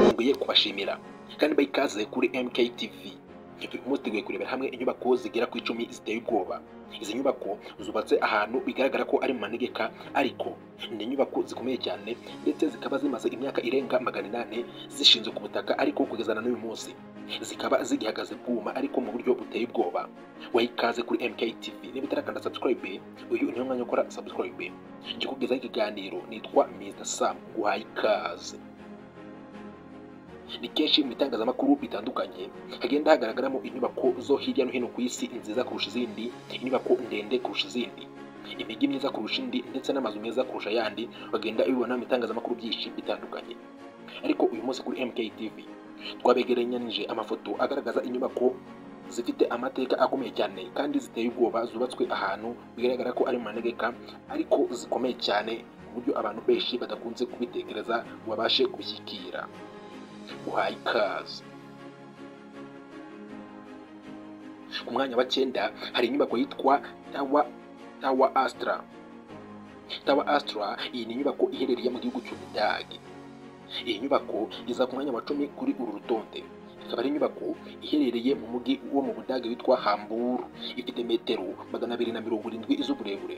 Nkwiye kubashimira kandi baha ikaze kuri MK TV turi muteguye kurebera hamwe inyubako zigera ku icumi ziteye ubwoba izi nyubako zubatse ahantu bigaragara ko ari mu manegeka ariko ni inyubako zikomeye cyane ndetse zikaba zimaze imyaka irenga magana inani zishinzwe ku butaka ariko kugeza na n'uyu munsi zikaba zigihagaze bwuma ariko mu buryo buteye ubwoba waha ikaze kuri MK TV niba utarakanda subscribe uyu niwo mwanya ukora subscribe njye kugezaho ikiganiro nitwa Mr Sam guhaye ikaze ni kenshi mu bitangazamakuru bitandukanye hagenda hagaragaramo inyubako zo hirya no hino ku isi nziza kurusha izindi inyubako ndende kurusha izindi imijyi myiza kurusha indi ndetse n'amazu meza kurusha ayandi bagenda bibona mu bitangazamakuru byinshi bitandukanye ariko uyu munsi kuri MK TV twabegeranyije amafoto agaragaza inyubako zifite amateka akomeye cyane kandi ziteye ubwoba zubatswe ahantu bigaragara ko ari mu manegeka ariko zikomeye cyane ku buryo abantu benshi badakunze kubitekereza ngo babashe kubishyikira uhaye ikaze ku mwanya wa cyenda hari inyubako yitwa tawa tawa astra tawa astra iyi ni inyubako iherereye mu gihugu cy'u budage iyi nyubako iza ku mwanya wa cumi kuri uru rutonde ikaba ari inyubako iherereye mu mujyi wo mu budage witwa hamburu ifite metero magana abiri na mirongo irindwi z'uburebure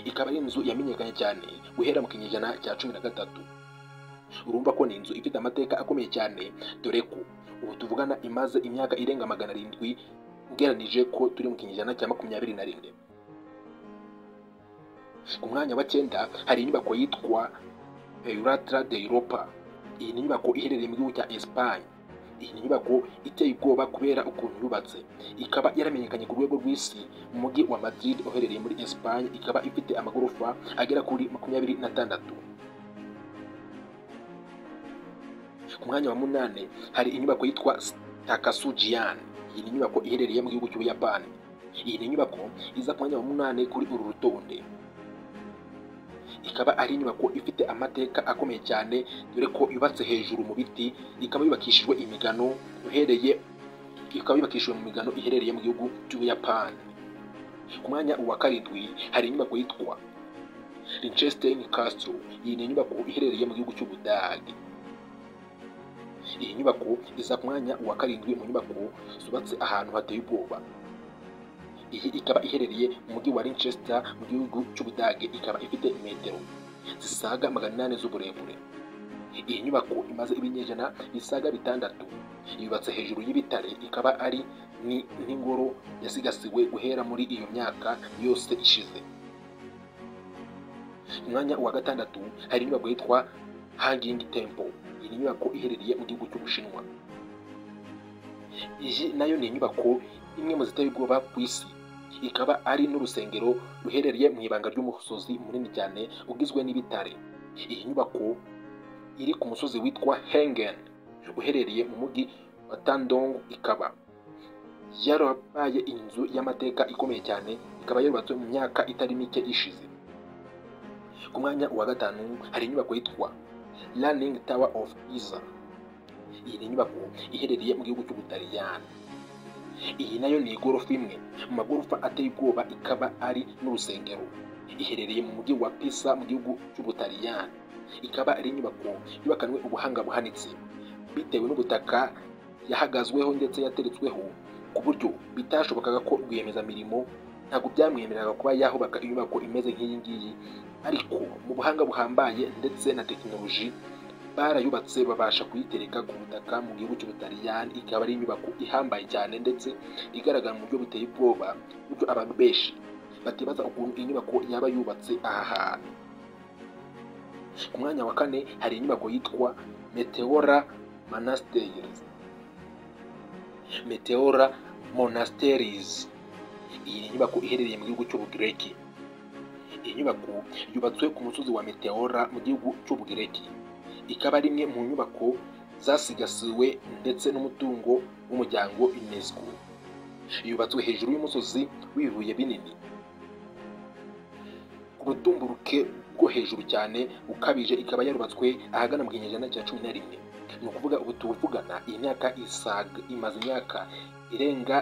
ikaba ari inzu yamenyekanye cyane guhera mu kinyejana cya cumi na gatatu urumva ko ni inzu ifite amateka akomeye cyane dore ko ubu tuvugana imaze imyaka irenga magana arindwi ugereranije ko turi mu kinyejana cya makumyabiri na rimwe ku mwanya wa cyenda hari inyubako yitwa Eulatra de Europa iyi ni inyubako iherereye mu gihugu cya Espagne iyi ni inyubako iteye ubwoba kubera ukuntu yubatse ikaba yaramenyekanye ku rwego rw'isi mu mujyi wa Madrid uherereye muri Espagne ikaba ifite amagorofa agera kuri makumyabiri n'atandatu ku mwanya wa munani hari inyubako yitwa Takasujian iyi ni inyubako iherereye mu gihugu cy'Ubuyapani iyi ni inyubako iza ku mwanya wa munani kuri uru rutonde ikaba ari inyubako ifite amateka akomeye cyane dore ko yubatse hejuru mu biti ikaba yubakishijwe imigano uhereye ikaba yubakishijwe mu migano iherereye mu gihugu cy'Ubuyapani ku mwanya wa karindwi hari inyubako yitwa Liechtenstein Castle iyi ni inyubako iherereye mu gihugu cy'Ubudage iyi nyubako iza ku mwanya wa karindwi mu nyubako zubatse ahantu hateye ubwoba iyi ikaba iherereye mu mujyi wa Leicester mu gihugu cy'Ubudage ikaba ifite metero zisaga magana inani z'uburebure iyi nyubako imaze ibinyejana bisaga bitandatu yubatse hejuru y'ibitare ikaba ari ni n'ingoro yasigasiwe guhera muri iyo myaka yose ishize umwanya wa gatandatu hari inyubako yitwa Hanging Temple iyi ni inyubako iherereye mu gihugu cy'Ubushinwa iyi nayo ni inyubako imwe mu ziteye ubwoba ku isi ikaba ari n'urusengero ruherereye mu ibanga ry'umusozi munini cyane ugizwe n'ibitare iyi nyubako iri ku musozi witwa Hengen uherereye mu mujyi wa Tandong ikaba yarabaye inzu y'amateka ikomeye cyane ikaba yarubatswe mu myaka itari mike ishize ku mwanya wa gatanu hari inyubako yitwa Learning Tower of Pisa iyi ni inyubako iherereye mu gihugu cy'Ubutaliyani iyi nayo ni igorofa imwe mu magorofa ateye ubwoba ikaba ari n'urusengero iherereye mu mujyi wa Pisa mu gihugu cy'Ubutaliyani ikaba ari inyubako yubakanwe ubuhanga buhanitse bitewe n'ubutaka yahagazweho ndetse yateretsweho ku buryo bitashobokaga ko rwiyemezamirimo ntabwo byamwemereraga kuba yahubaka inyubako imeze nk'iyi ngiyi ariko mu buhanga buhambaye ndetse na tekinoloji barayubatse babasha kuyitereka ku butaka mu gihugu cy'Ubutaliyani ikaba ari inyubako ihambaye cyane ndetse igaragara mu buryo buteye ubwoba buryo abantu benshi batibaza ukuntu inyubako yaba yubatse aha hantu ku mwanya wa kane hari inyubako yitwa Meteora Monasteries Meteora Monasteries iyi ni inyubako iherereye mu gihugu cy'Ubugireki iyi nyubako yubatswe ku musozi wa Meteora mu gihugu cy'Ubugireki ikaba ari imwe mu nyubako zasigasiwe ndetse n'umutungo w'umuryango UNESCO yubatswe hejuru y'umusozi w'ibibuye binini ku butumburuke bwo hejuru cyane bukabije ikaba yarubatswe ahagana mu kinyejana cya cumi na rimwe ni ukuvuga ubu tuvugana iyi myaka isaga imaze imyaka irenga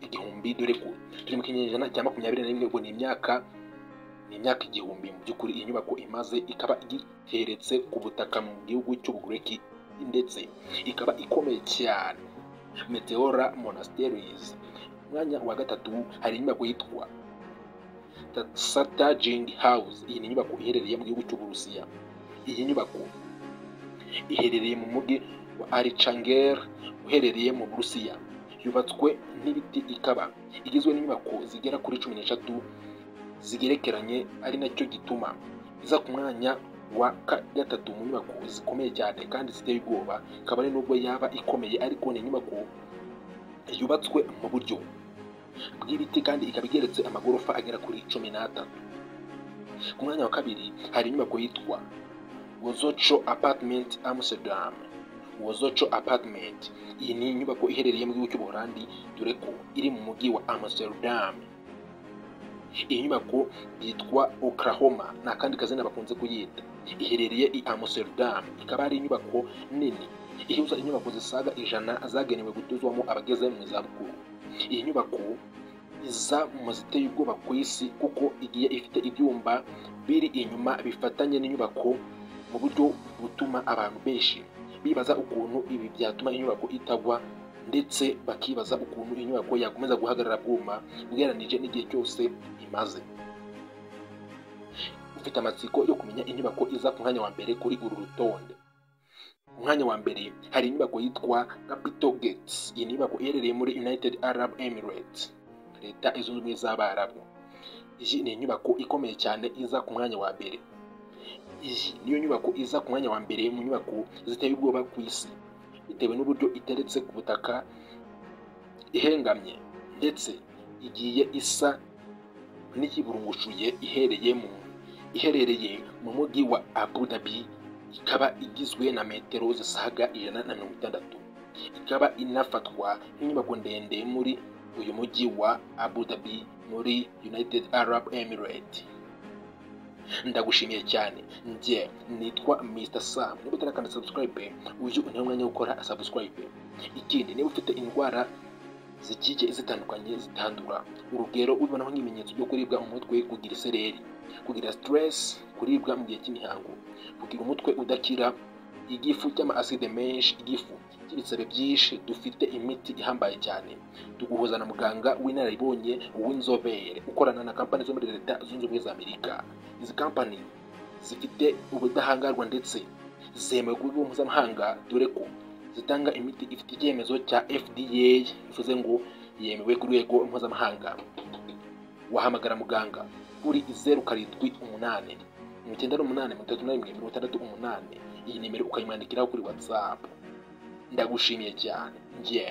igihumbi dore ko turi mu kinyejana cya makumyabiri na rimwe ubwo ni imyaka ni imyaka igihumbi mu by'ukuri iyi nyubako imaze ikaba igiteretse ku butaka mu gihugu cy'ubugureki ndetse ikaba ikomeye cyane meteora monasteries umwanya wa gatatu hari inyubako yitwa satajing house iyi ni inyubako iherereye mu gihugu cy'uburusiya iyi nyubako iherereye mu mujyi wa arichanger uherereye mu burusiya yubatswe n'ibiti ikaba igizwe n'inyubako zigera kuri cumi n'eshatu zigerekeranye ari nacyo gituma iza ku mwanya wa gatatu mu nyubako zikomeye cyane kandi ziteye ubwoba kabone n'ubwo yaba ikomeye ariko ni inyubako yubatswe mu buryo bw'ibiti kandi ikaba igeretse amagorofa agera kuri cumi n'atatu ku mwanya wa kabiri hari inyubako yitwa wozoco apartment amsterdam wozoco apartment iyi ni inyubako iherereye mu gihugu cy'ubuholandi dore ko iri mu mujyi wa amsterdam iyi nyubako yitwa oklahoma ni akandi kazina bakunze kuyita iherereye i amsterdam ikaba ari inyubako nini ihuza inyubako zisaga ijana zagenewe gutuzwamo abageze mu zabukuru iyi nyubako iza mu ziteye ubwoba ku isi kuko igiye ifite ibyumba biri inyuma bifatanye n'inyubako mu buryo butuma abantu benshi bibaza ukuntu ibi byatuma inyubako itagwa ndetse bakibaza ukuntu inyubako yakomeza guhagarara bwuma bweranije n'igihe cyose imaze ufite amatsiko yo kumenya inyubako iza ku mwanya wa mbere kuri uru rutonde umwanya wa mbere hari inyubako yitwa capital gates iyi nyubako iherereye muri united arab emirates leta izunze ubumwe z'abarabu iyi ni inyubako ikomeye cyane iza ku mwanya wa mbere iyi niyo nyubako iza ku mwanya wa mbere mu nyubako ziteye ubwoba ku isi bitewe n'uburyo iteretse ku butaka ihengamye ndetse igiye isa n'iyiburungushuye iherereyemo iherereye mu mujyi wa abu dhabi ikaba igizwe na metero zisaga ijana na mirongo itandatu ikaba inafatwa nk'inyubako ndende muri uyu mujyi wa abu dhabi muri united arab emirate ndagushimiye cyane njye nitwa mr sam niba utarakanda subscribe uyu niwo mwanya wo gukora subscribe ikindi niba ufite indwara zigiye zitandukanye zitandura urugero ubibonaho nk'ibimenyetso byo kuribwa umutwe kugira isereri kugira stress kuribwa mu gihe cy'imihango kugira umutwe udakira igifu cy'amaaside menshi igifu cy'ibisebe byinshi dufite imiti ihambaye cyane tuguhuza na muganga w'inararibonye w'inzobere ukorana na kampani zo muri leta zunze ubumwe za amerika izi kampani zifite ubudahangarwa ndetse zemewe ku bigo mpuzamahanga dore ko zitanga imiti ifite icyemezo cya fda bivuze ngo yemewe ku rwego mpuzamahanga wahamagara muganga kuri zeru karindwi umunani mirongo icyenda n'umunani mirongo itatu na rimwe mirongo itandatu umunani iyi nimero ukayimwandikiraho kuri watsapu ndagushimiye cyane njye